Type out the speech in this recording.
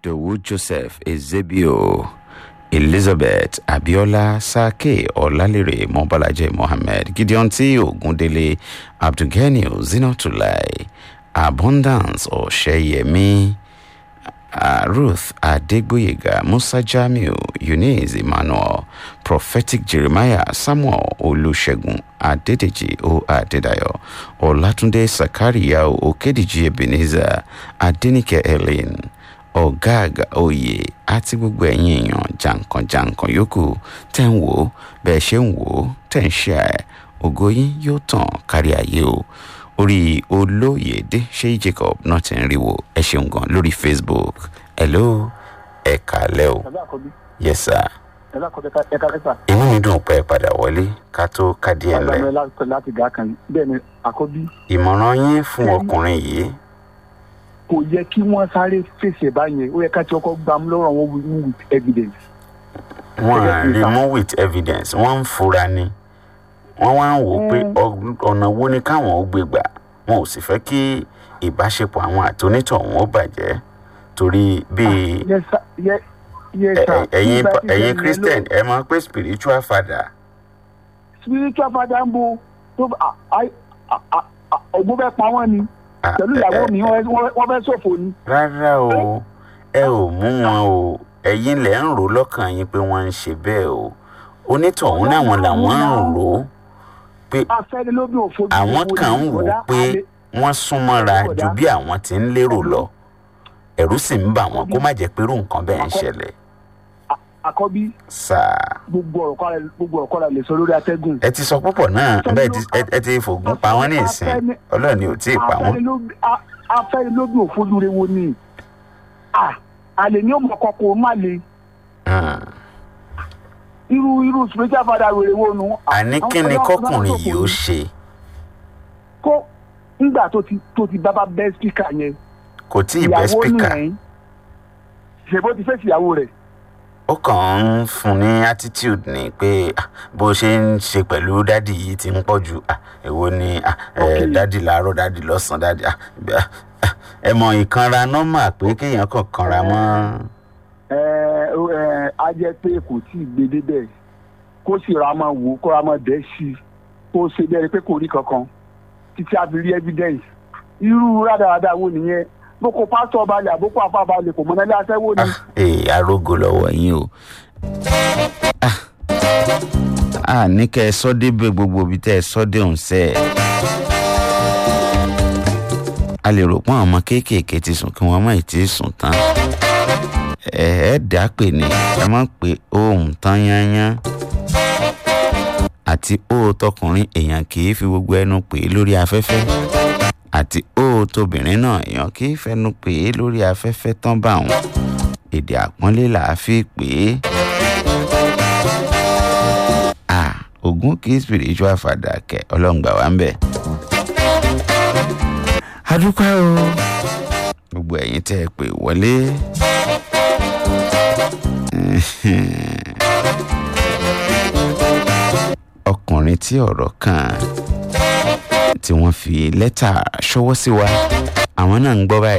ìdòwú joseph ezebio elizabeth abiola sake ọlálérè mọbàlájẹ mohammed gideon tí ogundele abdulganiu zinatulai abundance ọ̀sẹ̀yẹmí uh, ruth adegboyega musa jamiu eunice emmanuel prophetic jeremiah samuel olùṣègùn adédèjì o adédayọ ọlátúndé sakaria okédìjì ebenezer adẹnìkẹ helen ọ̀gáàgà oyè àti gbogbo ẹ̀yin èèyàn jàǹkànjàǹkàn yòókù tẹ̀ ń wò ó bẹ́ẹ̀ ṣe ń wò ó tẹ̀ ń ṣe ẹ̀ ògo yín yóò tàn kárí ayé o orí olóyèdè ṣé jacob náà ti ń rí wo ẹ ṣeun gan lórí facebook hello ẹ kàálẹ́ o ẹ̀ka àkọ́bí yes sir ẹ̀ka àkọ́bí ẹ̀ka kẹta inú mi dùn pé ẹ padà wọlé ká tó kádìí ẹ̀ lẹ̀ agbára láti láti gà kan bẹ́ẹ̀ ni àkọ́bí ìmọ̀ràn yín fún ọkùnrin yìí kò yẹ kí wọ́n sáré fèsì ẹ̀ báyẹn ó yẹ ká ti ọkọ̀ gbà mú lọ́rọ̀ wọn with with evidence. wọ́n Gẹ́gẹ́ à bí rí sà. mú with evidence wọ́n ń fura ni wọ́n wá ń wò ó pé Mm. ọ- ọ̀nà wo ni káwọn ó gbé gbà wọn ò sì fẹ́ kí ìbáṣepọ̀ àwọn àtonítọ̀ wọn ó bàjẹ́ torí bíi yes sir yes yes ẹ- sir. ẹ- ẹ̀yin Nígbà tí ẹ̀yin ìṣẹ̀lẹ̀ christian ló- ẹ máa pé spiritual father spiritual father ń bo tó bá ọgbọ́n fẹ́ pa wọ́n ni Ah, pẹ̀lú ẹ- ìyàwó ẹ- mi wọ́n wọ́n- wọ́n fẹ́ ṣòfò ni. rárá o ẹ ò mú wọn o ẹ̀yin lẹ̀ ń rò lọ́kàn yín pé wọ́n ń ṣe bẹ́ẹ̀ o onítọ̀hún náà wọn làwọn ń rò ó pé afẹ́ni ló bí òfo. àwọn kan ń wò ó pé wọ́n súnmọ́ra ju bí àwọn ti ń lérò lọ ẹ̀rú sì ń bà wọ́n kó má jẹ́ pé irú nǹkan bẹ́ẹ̀ ń ṣẹlẹ̀ àkọ́bí sáà gbogbo ọ̀rọ̀ kọ́ra gbogbo ọ̀rọ̀ kọ́ra lè sọ lórí atẹ́gùn. ẹ ti sọ púpọ̀ náà bẹ́ẹ̀ ti- ẹ- ẹ ti fògùn pa wọ́n ní ìsìn ọlọ́run ni ò tí ì pa wọ́n. afẹ́ni ló bí- a- afẹ́ni ló bí òfojúre wo ni. Ah, àlè ní ọmọ kọkọ má le Hmm. irú irú spiritual father wèrè wo nu. àní kí ni kọkùnrin yìí ó ṣe kó ńgbà tó ti tó ti bábá bẹ́ spíkà yẹn. kò tí ì bẹ́ spíkà nìyẹn ṣèbó ti fèsì ìyàwó rẹ̀. ó kàn ń fún ní attitude ni pé ah, bó ṣe ń ṣe pẹ̀lú dádì yìí ti ń pọ̀ jù ah, èwo ni ah, eh, Okay. dádì láàárọ̀ dádì lọ́sàn-án dádì ah, ah, ah, ẹ mọ ìkanra nọ́mà pé kéèyàn kàn kanra mọ́ ẹ ẹ á jẹ́ pé kò tí ì gbé débẹ̀ kó sì ra máa wò ó kó ra máa dẹ́ sí i kó ṣe bẹ́ẹ̀ pé kò rí kankan títí a fi rí evidence irú rádaràda wo nìyẹn boko pásítọ̀ balẹ̀ àbókò àfa balẹ̀ kò mọ́nálé aṣẹ́wó ni. ee arógo lọ́wọ́ yín o. Ah, a ní kẹ́ ẹ sọ débẹ̀ gbogbo ibi tẹ́ ẹ sọ dé òun sẹ́ ẹ̀. a lè rò pé àwọn ọmọ kéékèèké ti sùn kí wọ́n má ì tí ì sùn tán. ẹ ẹ dá pè ní ẹ má pé ohun tán yányán àti ó tọkùnrin èèyàn kì í fi gbogbo ẹnu pè é lórí afẹ́fẹ́ àti ó tóbìnrin náà èèyàn kì í fẹnu pè é lórí afẹ́fẹ́ tán bá wọn èdè àpọ́nlé là á fi pè é. à ogun kì í spiritual father kẹ ọlọ́run gbà wá ń bẹ̀. adúpẹ́ o gbogbo ẹ̀yin tẹ́ ẹ pè wọlé. ọkùnrin tí ọ̀rọ̀ kàn tí wọ́n fi lẹ́tà ṣọwọ́ sí wa àwọn náà ń gbọ́ báyìí.